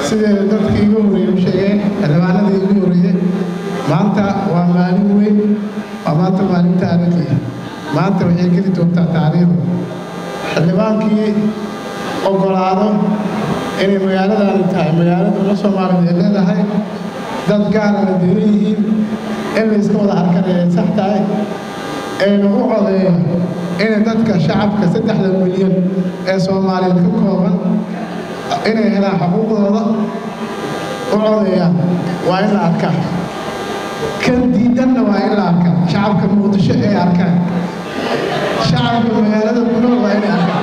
sideeda dadkii igu horreeyey u sheegeen xildhibaanadii igu horreeyey maanta waa maalin weyn waa maanta maalin taariikhi maanta waxay geli doontaa taariikhda xildhibaankii ogolaado inay magaaladaani tahay magaalada uma soomaaliya ay leedahay dad gaarana deeran yihiin in layska wada arkanay ay sax tahay ayna u codeeyo inay dadka shacabka saddexda milyan ee soomaaliyeed ka kooban inay helaan xuquuqdooda u codeeyaan waa in la arkaa kan diidanna waa in la arkaa shacabka muqdisho ay arkaan shacabka magaalada ku nool waa inay arkaan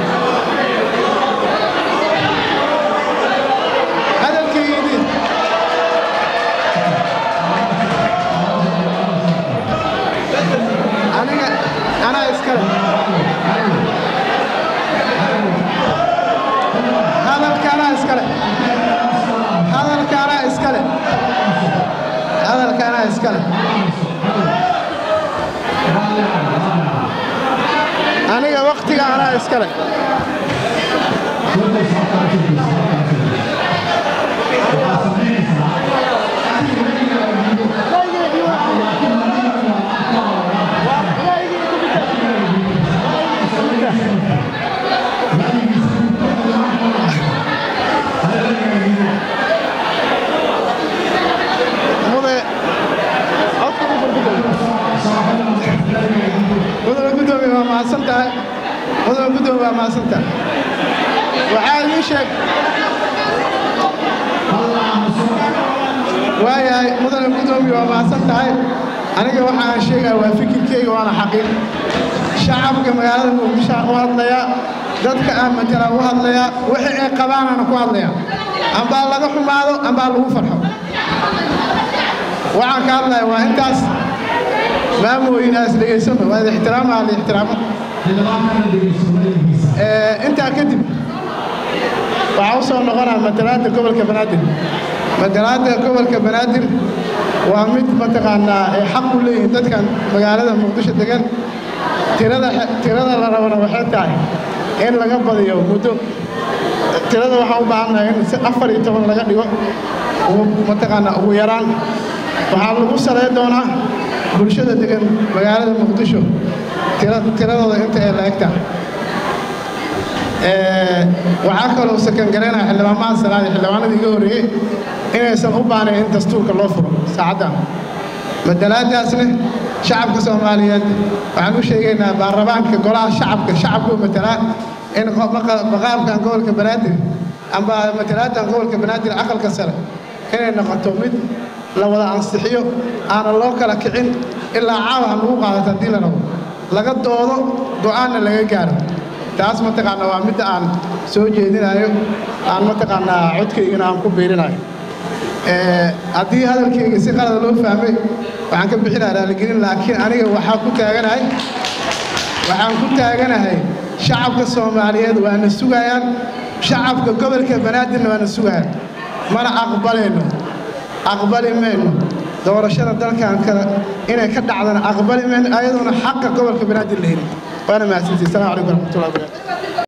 hadalkaydii aniga anaa iskale hadalka anaa iskale hadalka anaa iskale hadalka anaa iskale aniga waktiga anaa iskale mude mudane gudoomiye waa mahadsan tahay mudane gudoomiye waa mahadsan tahay waxaa ii sheeg waayahay mudane gudoomiye waa mahadsan tahay aniga waxa aan sheegaya waa fikirkeyga waana xaqiiq shacabka magaalada muqdisho aan u hadlayaa dadka aan matala u hadlayaa wixii ay qabaanana ku hadlayaa ambaa laga xumaado ambaa lagu farxo waxaan ka hadlaya waa intaas maamooyinaas dhegaysano waa ixtiraamaha la ixtiraamo intaa kadib waxaa u soo noqonaa matalaadda gobolka banaadir matalaadda gobolka banaadir waa mid mataqaanaa ay xaq u leeyihiin dadkan magaalada muqdisho degan tirada tirada la rabana waxay tahay in laga badiyo muddo tirada waxaan u baahannahay in si afar iyo toban laga dhigo mataqaanaa ugu yaraan waxaa lagu saleyn doonaa bulshada degan magaalada muqdisho tiradooda inta ay la eg tahay waxaa kaloo sakan garaynaya xildhibaanmaha salaadi xildhibaanadii iga horreeyey inaysan u baanayn in dastuurka loo furo saacaddan matalaadaasna shacabka soomaaliyeed waxaan u sheegaynaa baarlamaanka golaha shacabka shacabku matalaa in maqaamkan gobolka banaadir amba matalaadan gobolka banaadir aqalka sare inay noqoto mid la wada ansixiyo aanan loo kala kicin ilaa caawa ha lagu qaadato haddii la rabo laga doodo go'aanna laga gaaro taas mataqaanaa waa midda aan soo jeedinayo aan mataqaanaa codkaygana aan ku biirinayo haddii hadalkayga si qalada loo fahmay waxaan ka bixinaa raaligelin laakiin aniga waxaa ku taaganahay waxaan ku taaganahay shacabka soomaaliyeed waana sugayaan shacabka gobolka banaadirna waana sugayaan mana aqbalayno aqbali mayno doorashada dalkan kale inay ka dhacdana aqbali mayno ayadoona xaqa gobolka banaadir la helin waana mahadsantihi salamu calaykum waraxmatullahi wabarakatu